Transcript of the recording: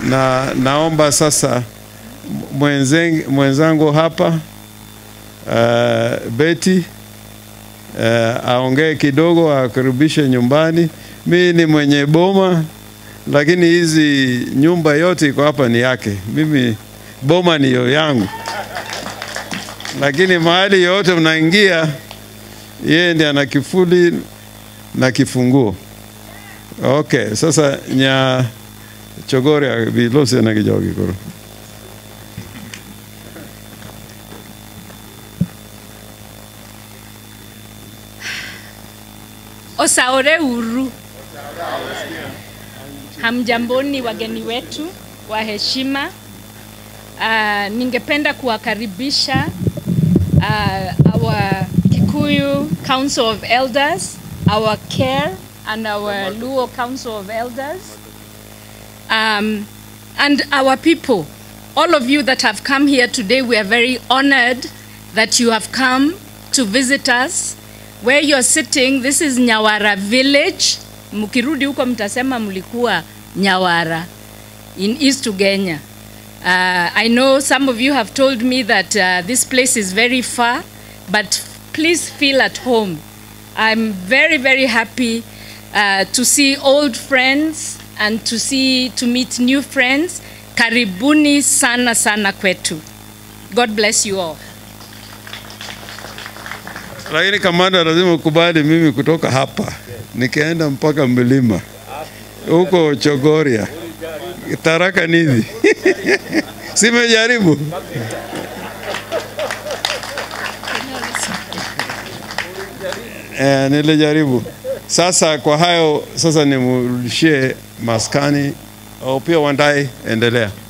na naomba sasa mwenzen- mwenzangu hapa uh, Betty uh, aongee kidogo, akaribishe nyumbani. Mi ni mwenye boma, lakini hizi nyumba yote iko hapa ni yake. Mimi boma niyo yangu, lakini mahali yote mnaingia, yeye ndiye ana kifuli na kifunguo. Okay, sasa nya chogore bilose na kijogi koro. Osaore uru. Hamjamboni wageni wetu wa heshima. Uh, ningependa kuwakaribisha uh, our Kikuyu Council of Elders, our CARE and our Luo Council of Elders, um, and our people. All of you that have come here today, we are very honored that you have come to visit us. Where you're sitting, this is Nyawara village. Mkirudi huko mtasema mlikuwa Nyawara in East Ugenya. Uh, I know some of you have told me that uh, this place is very far, but please feel at home. I'm very, very happy uh, to see old friends and to see to meet new friends. Karibuni sana sana kwetu. God bless you all. Lakini kamanda, lazima ukubali mimi kutoka hapa nikaenda mpaka mlima huko Chogoria, Tharaka Nithi simejaribu eh, nilijaribu. Sasa kwa hayo sasa nimrudishie maskani au pia Wandai, endelea.